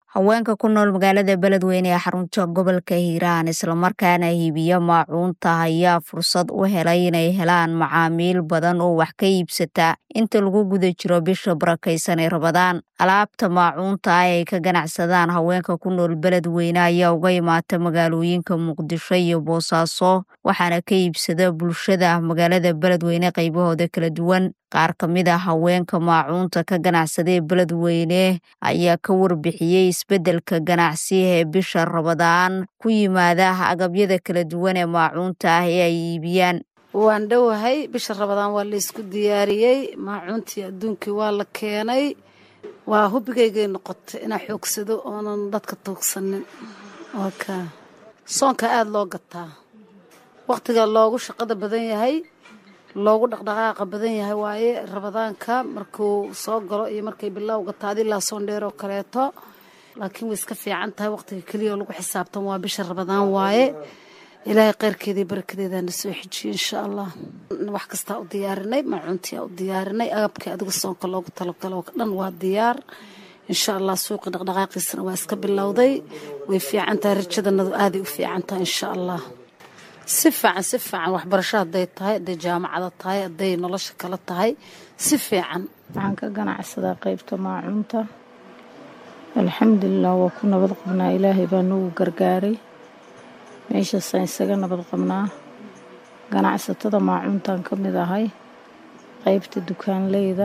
haweenka ku nool magaalada beledweyne ee xarunta gobolka hiiraan islamarkaana hiibiya maacuunta ayaa fursad u helay inay helaan macaamiil badan oo wax ka iibsata inta lagu guda jiro bisha barakaysan ee rabadaan alaabta maacuunta ah ay ka ganacsadaan haweenka ku nool beledweyne ayaa uga imaata magaalooyinka muqdisho iyo boosaaso waxaana ka iibsada bulshada magaalada beledweyne qaybahooda kala duwan qaar ka mid a haweenka maacuunta ka ganacsada ee beledweyne ayaa ka warbixiyey isbeddelka ganacsi ee bisha rabadaan ku yimaada agabyada kala duwan ee maacuunta ah ee ay iibiyaan waan dhowahay bisha rabadaan waa laysku diyaariyey maacuuntii adduunkii waa la keenay waa hubigaygay noqotay inaa xoogsado oonan dadka tuugsanin waka soonka aada loo gataa wakhtiga loogu shaqada badan yahay loogu dhaqdhaqaaqa badan yahay waaye rabadaanka markuu soo galo iyo markay bilowga taadi ilaa soondheer oo kaleeto laakiin way iska fiican tahay wakhtiga keliya oo lagu xisaabtan waa bisha rabadaan waaye ilaahay kheyrkeedii barakadeedaana soo xejiye insha allah wax kastaa u diyaarinay maacuuntiyaa u diyaarinay agabkii adiga soonka loogu talagalo dhan waa diyaar insha allah suuqi dhaqdhaqaaqiisana waa iska bilowday way fiican tahay rajadanadu aaday u fiican tahay insha allah si fiican si fiican waxbarasho hadday tahay hadday jaamacada tahay hadday nolosha kala tahay si fiican waxaan ka ganacsadaa qaybta maacuunta alxamdulilah waa ku nabad qabnaa ilaahay baa nagu gargaaray meeshaasaan isaga nabad qabnaa ganacsatada maacuuntaan ka mid ahay qaybta dukaanleyda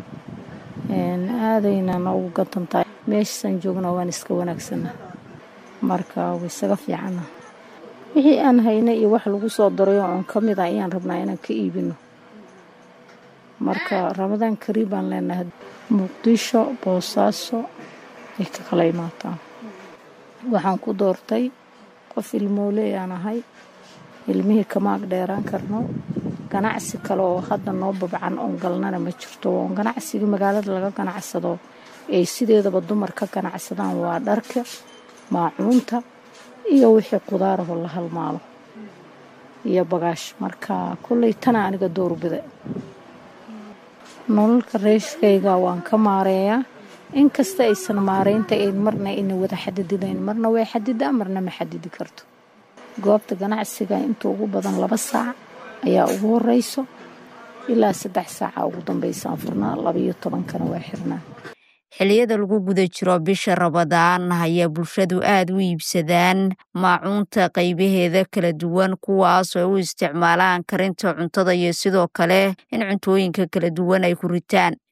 aadayna noogu gadantahay meeshaasaan joognaa waan iska wanaagsana marka way isaga fiicana wixii aan haynay iyo wax lagu soo darayo oon ka mid ah ayaan rabnaa inaan ka iibino marka ramadaan kariib baan leenahay muqdisho boosaaso ay ka kala imaataan waxaan ku doortay qof ilmooley aan ahay ilmihii kama ag dheeraan karno ganacsi kale oo hadda noo babcan oon galnana ma jirto oon ganacsigii magaalada laga ganacsado ay sideedaba dumar ka ganacsadaan waa dharka maacuunta iyo wixii qudaarahoo la halmaalo iyo bagaash marka kolley tana aniga doorbida nololka reeshkayga waan ka maareeyaa inkasta aysan maareynta ayn marna ina wada xadididayn marna way xadidaa marna ma xadidi karto goobta ganacsiga inta ugu badan laba saac ayaa ugu horeyso ilaa saddex saaca ugu dambeysaan furnaa labaiyo tobankana waa xirnaa xilliyada lagu guda jiro bisha rabadaan ayaa bulshadu aad u iibsadaan maacuunta qaybaheeda kala duwan kuwaas oo u isticmaalaan karinta cuntada iyo sidoo kale in cuntooyinka kala duwan ay ku ritaan